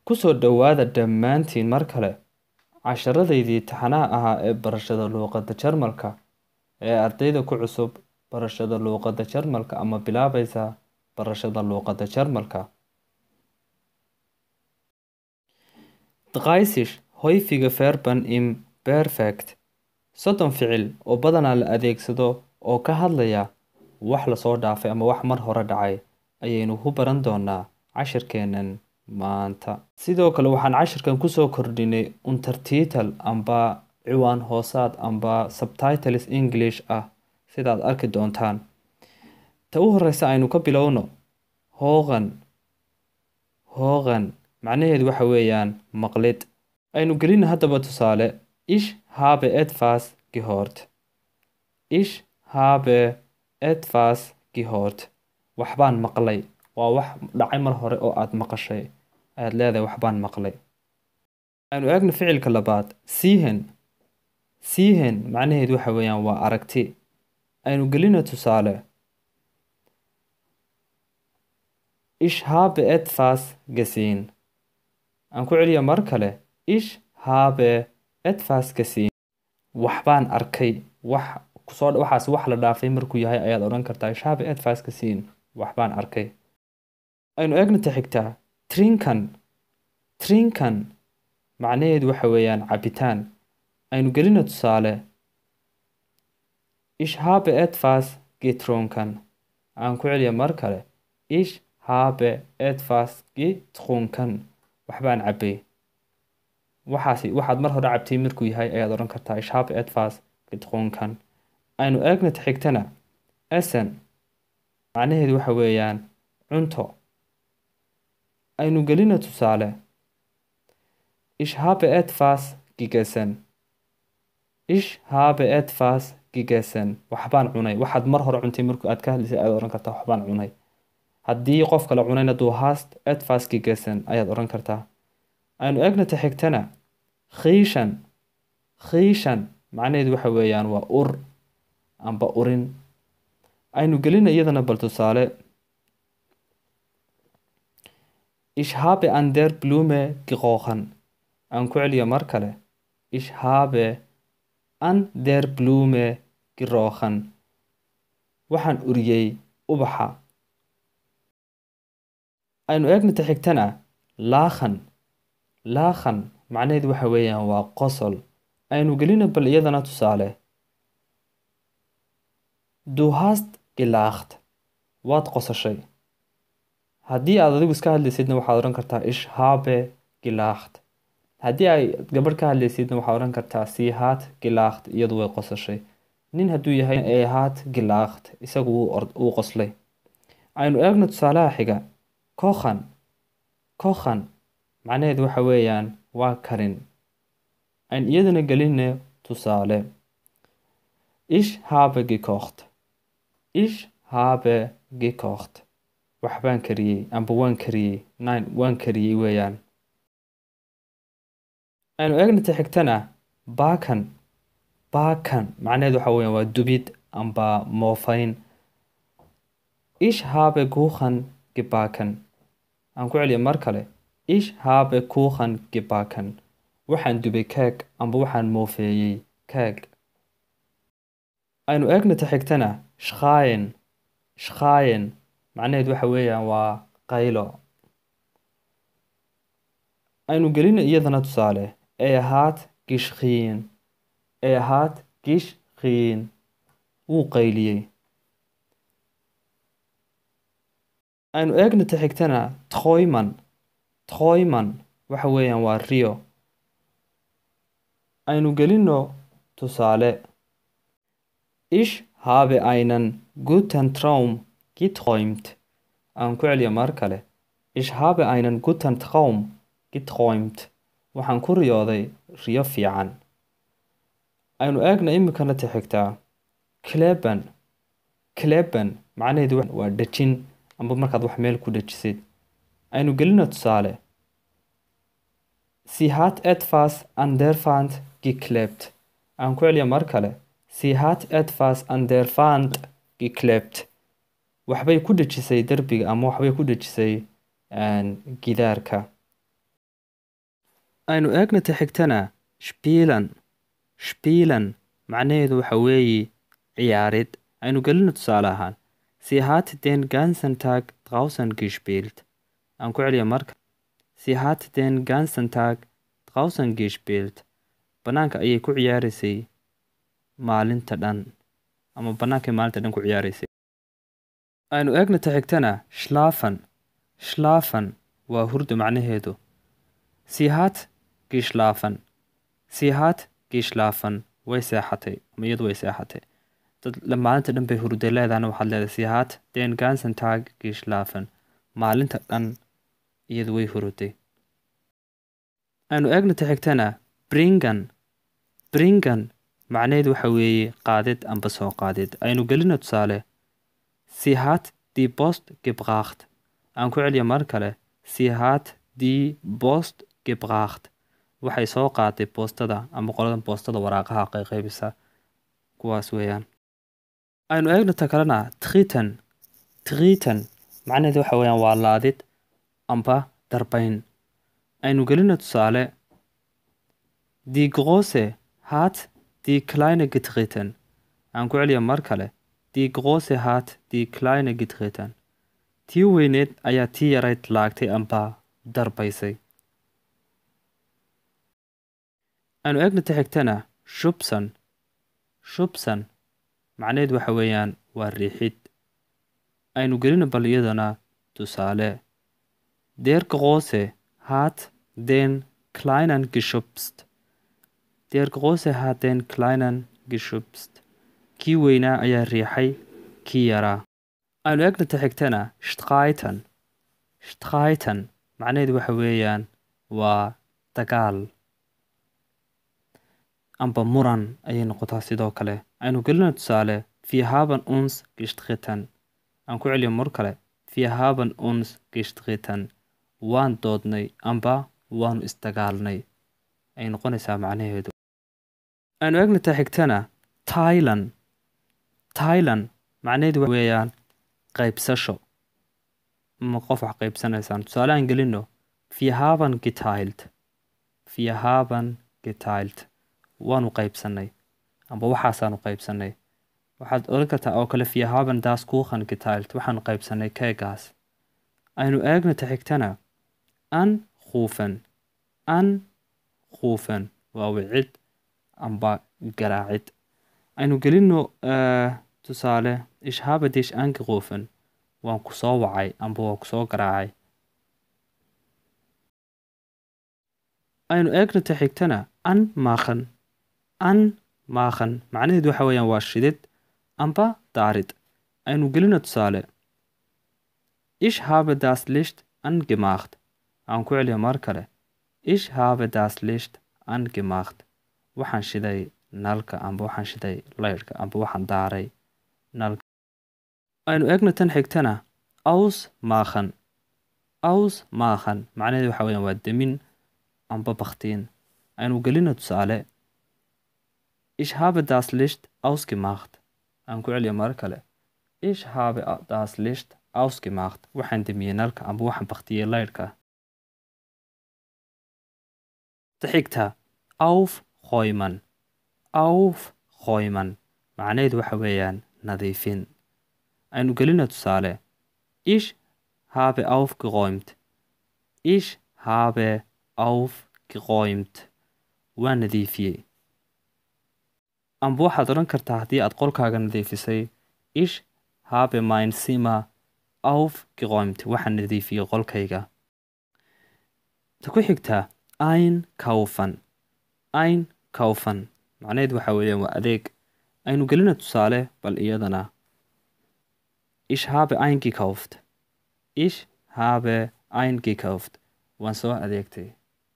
Ku soo dhowaada dhammaantiin mar kale casharradaydii taxanaha ahaa ee barashada luqadda Jarmalka ee ardayda ku cusub barashada luqadda Jarmalka ama bilaabaysa barashada luqadda Jarmalka. Dreißig häufige Verben im Perfekt soddon ficil oo badanaa la adeegsado oo ka hadlaya wax la soo dhaafay ama wax mar hore dhacay ayaynu ku baran doonaa cashirkeennan maanta. Sidoo kale waxaan cashirkan kusoo kordhinay untertitle amba ciwaan hoosaad amba subtitles English ah sidaad arki doontaan. Ta u horeysa aynu ka bilowno hoogan hoogan macnaheedu waxa weeyaan maqlid aynu gelina haddaba tusaale ich habe etwas gehört ich habe etwas gehört waxbaan maqlay waa wax dhacay mar hore oo aad maqashay aad leedahay waxbaan maqlay aynu eegno ficilka labaad siehen siehen macnaheedu waxa weeyaan waa aragti aynu gelina tusaale ich habe etwas gesehen aan ku celiya mar kale ich habe etwas gesehen waxbaan arkay wax kusoo waxaas wax la dhaafay markuu yahay ayaad odhan kartaa ich habe etwas gesehen waxbaan arkay aynu eegna ta xigtaa trinkan trinkan macnaheedu waxa weeyaan cabitaan aynu gelina tusaale ich habe etwas getrunken aan ku celiya mar kale ich habe etwas getrunken waxbaan cabbay waxaasi waxaad mar hore cabtay markuu yahay ayaad odhan kartaa ich habe etwas getrunken aynu eegna ta xigtana essen macnaheedu waxa weeyaan cunto aynu gelina tusaale ich habe etwas gegessen ich habe etwas gegessen waxbaan cunay waxaad mar hore cuntay markuu aad ka hadlaysay ayaad odhan kartaa waxbaan cunay haddii qof kale cunayna du hast etwas gegessen ayaad odhan kartaa aynu eegna ta xigtana khiishan khiishan macnaheedu waxa weeyaan waa ur amba urin aynu gelina iyadana bal tusaale ich habe an der blume gerochen aan ku celiyo mar kale ich habe an der blume gerochen waxaan uriyey ubaxa aynu eegna ta xigtana laakhan laakhan macnaheedu waxa weeyaan waa qosol aynu gelina bal iyadana tusaale du hast gelacht waad qosashay haddii aad adigu iska hadlaysidna waxaad odhan kartaa ich habe gelacht haddii ay gabadh ka hadlaysidna waxaad odhan kartaa sie hat gelacht iyadu way qosashay nin hadduu yahay ee hat gelacht isagu wuu qoslay aynu eegno tusaalaha xiga kokhan kokhan macnaheedu waxa weeyaan waa karin ayn iyadana gelinne tusaale ich habe gekocht ich habe gekocht waxbaan kariyey amba waan kariyey nine waan kariyey weeyaan aynu eegna ta xigtana baakan baakan macnaheedu waxa weeyaan waa dubid amba moofayn ich habe kuchen gebacken aan ku celiya mar kale ich habe kuchen gebacken waxaan dubay keeg amba waxaan moofeeyey keeg aynu eegna ta xigtana shkhayen shkhayen macnaheedu waxa weeyaan waa qaylo aynu gelina iyadana tusaale ee ahaad gishkhiin ee ahaad gishkhiin wuu qayliyey aynu eegna ta xigtana troyman troyman waxa weeyaan waa rio aynu gelino tusaale ich habe einen guten Traum geträumt aan ku celiya mar kale ich habe einen guten Traum geträumt waxaan ku riyooday riyo fiican aynu eegna iminkana ta xigtaa kleben kleben macnaheedu waa dhejin amba markaad wax meel ku dhejisid aynu gelina tusaale sie hat etwas an der Wand geklebt aan ku celiya mar kale sie hat etwas an der Wand geklebt waxbay ku dhejisay derbiga ama waxbay ku dhejisay gidaarka aynu eegna ta xigtana shpiilan shpiilan macnaheedu waxa weeye ciyaarid aynu gelino tusaale ahaan sie hat den ganzen tag draußen gespielt aan ku celiya marka sie hat den ganzen tag draußen gespielt bannaanka ayay ku ciyaaraysay maalinta dhan ama bannaankay maalinta dhan ku ciyaaraysay aynu eegna ta xigtana shlaafan shlaafan waa hurda macnaheedu sie hat geschlafen sie hat geschlafen way seexatay ama iyadu way seexatay dad maalinta dhan bay hurday leedahana waxaad leedahay sie hat den ganzen tag geschlafen maalinta dhan iyadu way huruday aynu eegna ta xigtana bringan bringan macnaheedu waxa weeye qaadid amba soo qaadid aynu gelina tusaale sie hat die post gebracht aan ku celiya mar kale sie hat die post gebracht waxay soo qaatay boostada ama qoladan boostada waraaqaha qayqaybisa kuwaas weeyaan aynu eegna ta kalena tritan tritan macnaheedu waxa weeyaan waa laadid amba darbayn aynu gelina tusaale die große hat die kleine getreten aan ku celiya mar kale die große hat die kleine getreten tii weyneed ayaa tii yarayd laagtay amba darbaysay aynu eegna ta xigtana shubsan shubsan macnaheedu waxa weeyaan waa riixid aynu gelina bal iyadana tusaale der große hat den kleinen geschubst der große hat den kleinen geschubst kii weynaa ayaa riixay kii yaraa aynu eegna ta xigtana shtraitan shtraitan macnaheedu waxa weeyaan waa dagaal amba muran ayay noqotaa sidoo kale aynu gelina tusaale wir haben uns gestritten aan ku celiyo mar kale wir haben uns gestritten waan doodnay amba waanu isdagaalnay ay noqonaysaa macnaheedu aynu eegna ta xigtana tailan tailan macnaheedu weeyaan qaybsasho ma qof wax qaybsanaysaan tusaale aan gelino wir haben geteilt wir haben geteilt waanu qaybsanay amba waxaasaanu qaybsanay waxaad odhan kartaa oo kale wir haben das kuchen geteilt waxaanu qaybsanay keegaas aynu eegna ta xigtana anrufen anrufen waa wicid amba garaacid aynu gelino tusaale ich habe dich angerufen waan ku soo wacay amba waan ku soo garaacay aynu eegna ta xigtana an maaqan an maaqan macnaheedu waxa weeyaan waa shidid amba daarid aynu gelina tusaale ich habe das licht angemacht aan ku celiya mar kale ich habe das licht angemacht waxaan shiday nalka amba waxaan shiday leyrhka amba waxaan daaray nalka aynu eegna tan xigtana aus maaqan aus maaqan macnaheedu waxa weeyaan waa demin amba baktiin aynu gelina tusaale ich habe das licht ausgemacht aan ku celiya mar kale ich habe das licht ausgemacht waxaan demiyey nalka amba waxaan baktiyey leyrhka taxigta aufräumen aufräumen macnaheedu waxa weeyaan nadiifin aynu gelina tusaale ich habe aufgeräumt ich habe aufgeräumt waa nadiifiyey amba waxaad odhan kartaa haddii aad qolkaaga nadiifisay ich habe mein zimmer aufgeräumt waxaan nadiifiyey qolkayga ta ku xigta einkaufen einkaufen macnaheedu waxa weeyaan waa adeeg aynu gelina tusaale bal iyadana ich habe eingekauft ich habe eingekauft waan soo adeegtay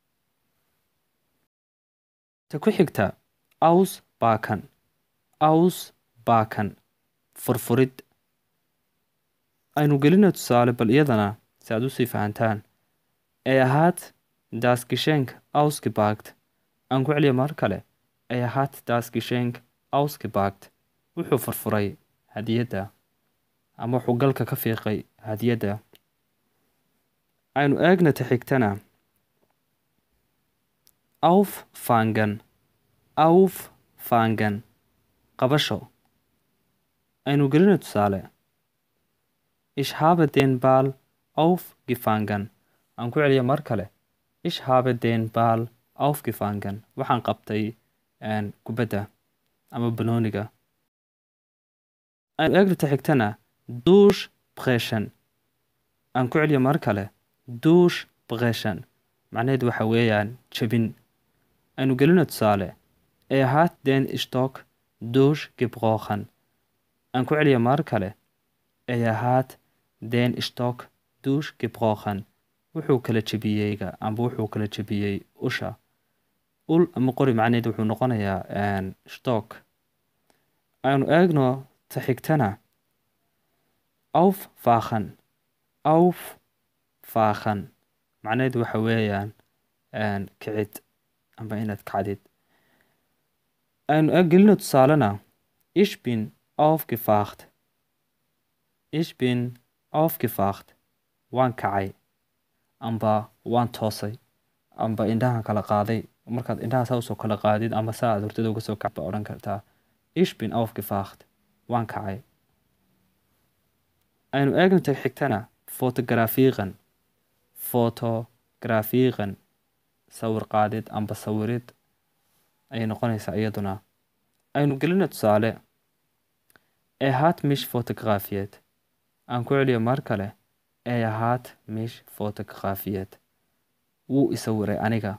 ta ku xigta ausbakan ausbakan furfurid aynu gelina tusaale bal iyadana si aad usii fahantaan ee ahaad das geschenk ausgebagt aan ku celiya mar kale ee ahaad das geschenk ausgebagt wuxuu furfuray hadiyadda ama wuxuu galka ka fiiqay hadiyadda aynu eegna ta xigtana auffangen auffangen qabasho aynu gelino tusaale ich habe den ball aufgefangen aan ku celiya mar kale ich habe den ball aufgefangen waxaan qabtay kubadda ama banooniga aynu eegrita xigtana duush breshen aan ku celiya mar kale duush breshen macnaheed waxa weeyaan jebin aynu gelino tusaale er hat den stock durchgebrochen aan ku celiya mar kale er hat den stock durchgebrochen wuxuu kala jebiyeyga amba wuxuu kala jebiyey usha ul ama qori macnaheed wuxuu noqonayaa stock aynu eegno ta xigtana auffachen auffachen macnaheed waxa weeyaan kicid amba inaad kacdid aynu gelino tusaalena ich bin aufgefacht ich bin aufgefacht waan kacay amba waan toosay amba indhahan kala qaaday markaad indhaha saa usoo kala qaadid ama saa aad hurdada uga soo kacba odhan kartaa ich bin aufgefacht waan kacay aynu eegnata xigtana fotografiiqan fotografiiqan sawir qaadid amba sawirid ayay noqonaysaa iyaduna aynu gelina tusaale er hat mich fotografiert aan ku celiyo mar kale er hat mich fotografiert wuu isawiray aniga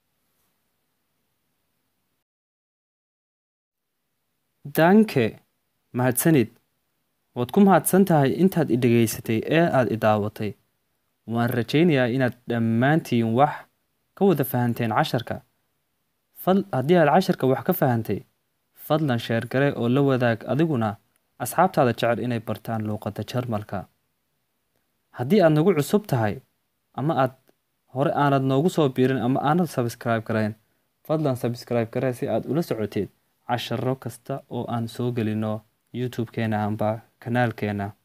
danke mahadsanid waad ku mahadsan tahay intaad i dhegaysatay ee aad i daawatay waan rajaynayaa inaad dhammaantiin wax ka wada fahanteen casharka haddii aad casharka wax ka fahantay fadlan sheergare oo la wadaag adiguna asxaabtaada jecel inay bartaan luuqadda jarmalka haddii aad nagu cusub tahay ama aad hore aanad noogu soo biirin ama aanad sabskribe garayn fadlan sabskribe garee si aad ula socoteed casharo kasta oo aan soo gelino youtube-keena amba kanaalkeena